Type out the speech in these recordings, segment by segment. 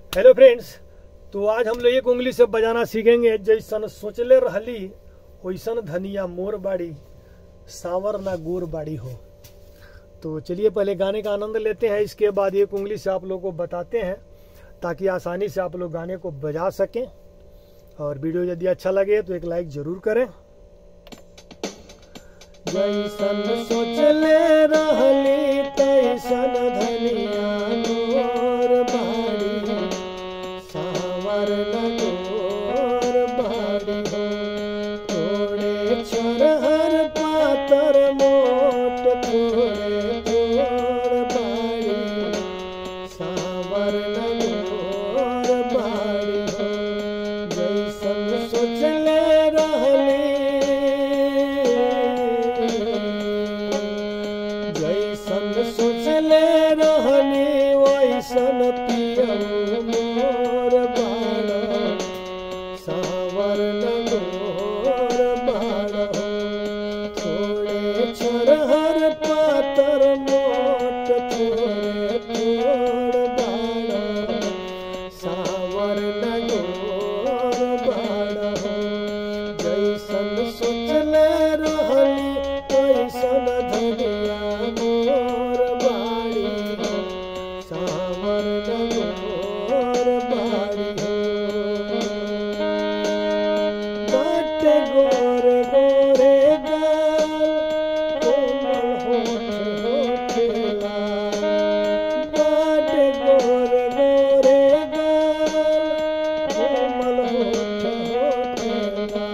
hello friends तो आज हम लोग एक उंगली से बजाना सीखेंगे जैसन सोचले रहली वैसन धनिया मोर बाड़ी सावर ना गोर बाड़ी हो तो चलिए पहले गाने का आनंद लेते हैं इसके बाद एक उंगली से आप लोगों को बताते हैं ताकि आसानी से आप लोग गाने को बजा सकें और वीडियो यदि अच्छा लगे तो एक लाइक जरूर करें जैसन सोचले रहली तैसन धनिया मोर बाड़ी सावर लगोर बाड़ी हो थोड़े छोरहर पातर मोट थोड़े थोड़ बाड़ी सावर लगोर बाड़ी हो जैसन सोचले रहली जैसन सोचले रहनी वैसन पियम मोर बाड़ सावर लगोर बाड़ थोड़े छोरहर पातर मोट थोड़े थोड़ बाड़ सावर लगोर बाड़ जैसन सोचले रहली वैसन धनिया मोर बाड़ी सावर लगोर बाड़ी बाट गोरे गोरे गाल कोमल होठ होठला बाट गोरे गोरे गाल कोमल होठ होठला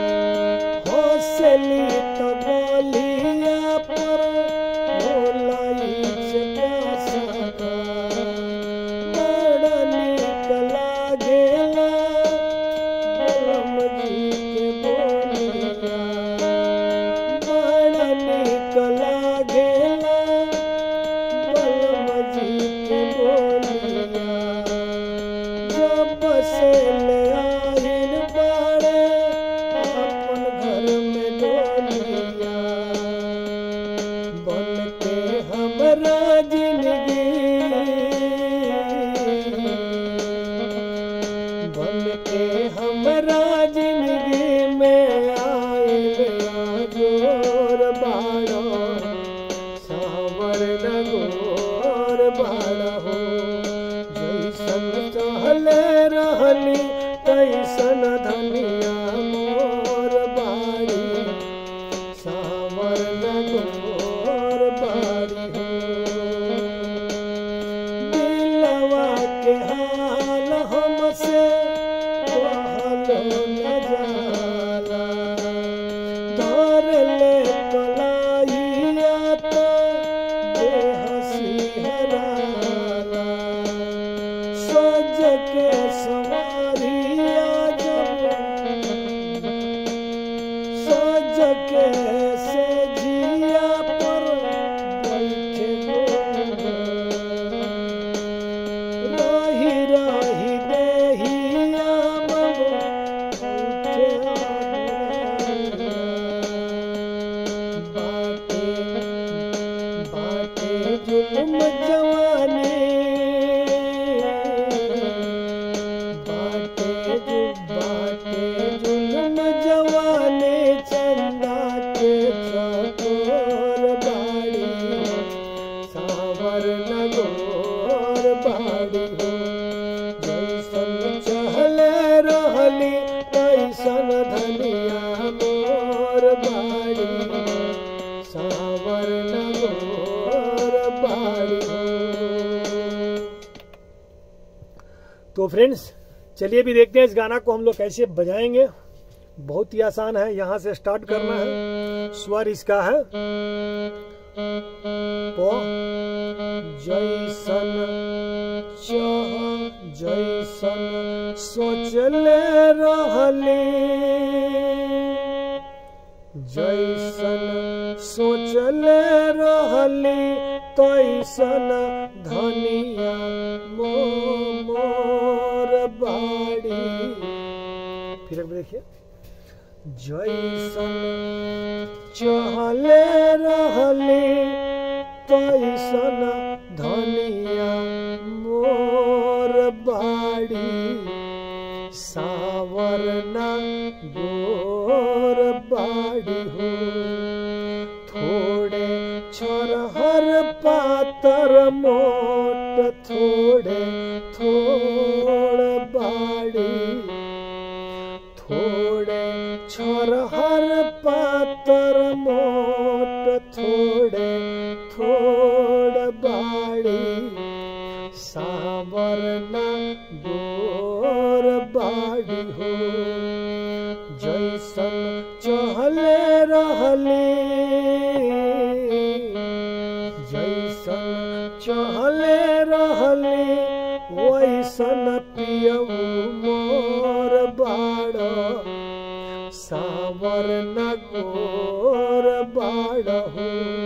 हौसली तो बोलिया पर भोलाई का सका बड़ा नीक लागेला बलम जी के बोलिया बड़ा नीक लागेला बलम जी के बोलिया जब से ले आइल बाड़े अपन घर में डोलिया बन के हमरा जिंदगी बन के हमरा जिंदगी में आइल जोर बाड़ो सावर लगोर बाड़ा हो जैसन चहले रहली तैसन धनिया मोर बाड़ी सावर लगोर बाड़ी हो दिलवा के हाल हमसे कहलो न जाला धर ले कलाइया तो बेहसी हराला सोच के सवारिया जब सोच के से जिया पर बैठे रही रही देहिया मम उठे बाटे बाटे जुल्म जवानी बाटे जु बाटे जुल्म जवानी चंदा के चकोर बाड़ी सावर लगोर बाड़ी हो जैसन चहले रहली तैसन धनिया मोर बाड़ी सावर लगोर बाड़ी हो तो फ्रेंड्स चलिए भी देखते हैं इस गाना को हम लोग कैसे बजाएंगे बहुत ही आसान है यहाँ से स्टार्ट करना है स्वर इसका है प जैसन चाह जैसन सोचले रहली जैसन सोचले रहली तैसन धनिया मो मोर बाड़ी फिर एक बार देखिए जैसन चहले रहली तैसन धनिया मोर बाड़ी सावर न गोर बाड़ी हो थोड़े छोरहर पातर मोट थोड़े थोड़ बाड़ी थोड़े छोरहर पातर मोट थोड़े थोड़ बाड़ी सावर न गोर बाड़ी हो जैसन चहले रहली जैसन चहले रहली वैसन पियऊ मोर बाड़ सावर न गोर बाड़ हो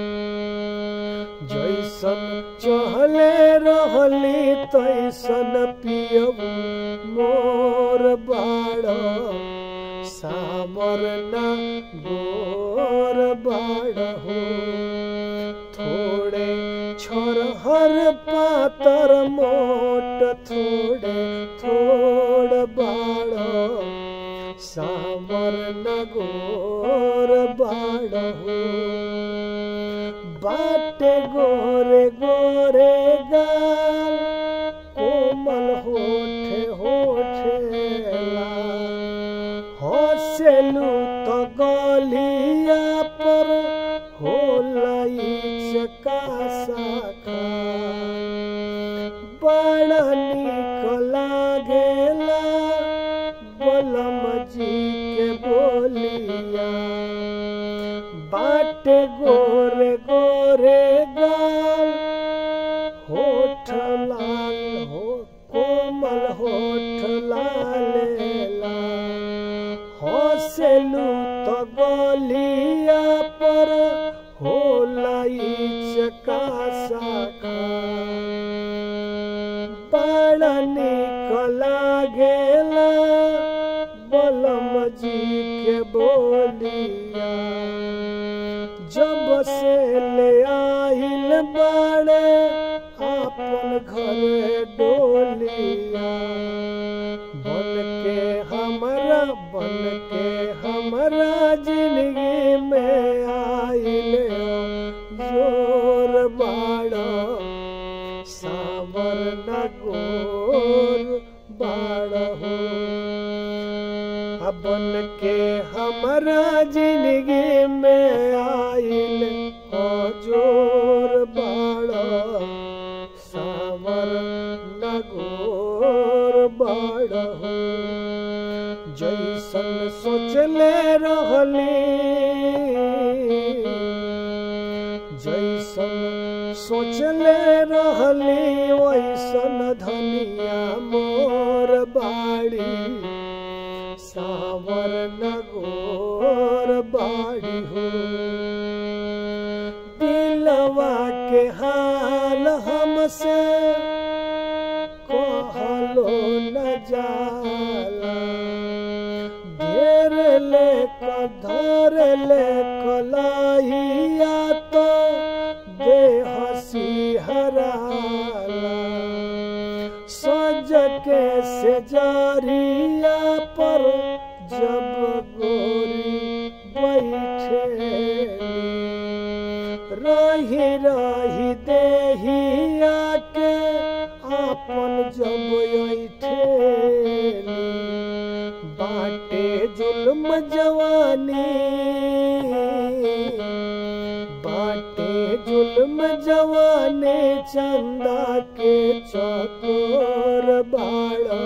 जैसन चहले रहली तैसन पियऊ मोर बाड़ सावर न गोर बाड़ हो थोड़े छोरहर पातर मोट थोड़े थोड़ बाड़ सावर न गोर बाड़ हो बाटे गोरे गोरे गाल कोमल होठे होठेला हसेलू तो गलिया पर होलाई चका शाखा बड़ा निक लागेला बलम जी के बोलिया बाटे गोरे गोरे गाल होठ लाल हो कोमल होठ लालेला हसेलू तो गलिया पर होलाई चका शाखा बड़ा निक लागेला बलम जी के बोलिया जब से ले आइल बाड़े आपन घर डोलिया बन के हमरा बन के हमरा जिंदगी में आइल जोर बाड़ा सावर न गोर बाड़ा हो बन के हमरा जिंदगी में आइल जोर बाड़ा सावर न गोर बाड़ा हो जैसन सोचले रहली जैसन सोचले रहली वैसन धनिया मोर बाड़ी सावर न गोर बाड़ी हो दिलवा के हाल हमसे कहलो न जाला घेर ले धर ले कलाइया तो दे हसी हराला सज के से जारिया पर जब गोरी बैठे रही रही देहिया के आपन जब ऐठेली बाटे जुल्म जवानी बाटे जुल्म जवानी चंदा के चकोर बाड़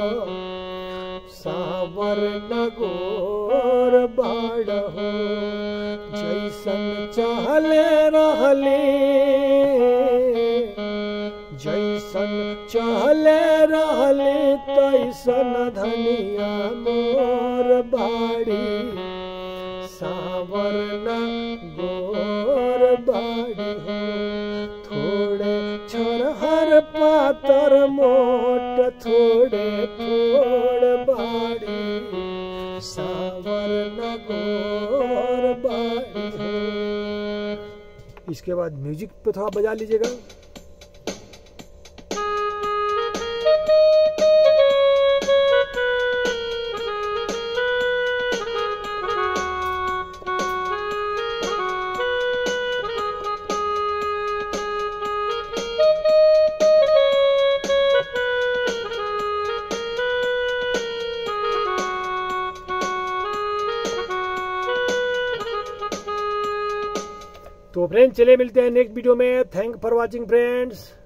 सावर नगोर बाड़ हो जैसन चहले रहली जैसन चहले रहली तैसन धनिया मोर बाड़ी सावर न गोर बाड़ी हो थोड़े छोरहर पातर मोट थोड़े थोड़ बाड़ी सावर न गोर बाड़ी हो इसके बाद म्यूजिक पे थोड़ा बजा लीजिएगा तो फ्रेंड्स चलिए मिलते हैं नेक्स्ट वीडियो में थैंक फॉर वॉचिंग फ्रेंड्स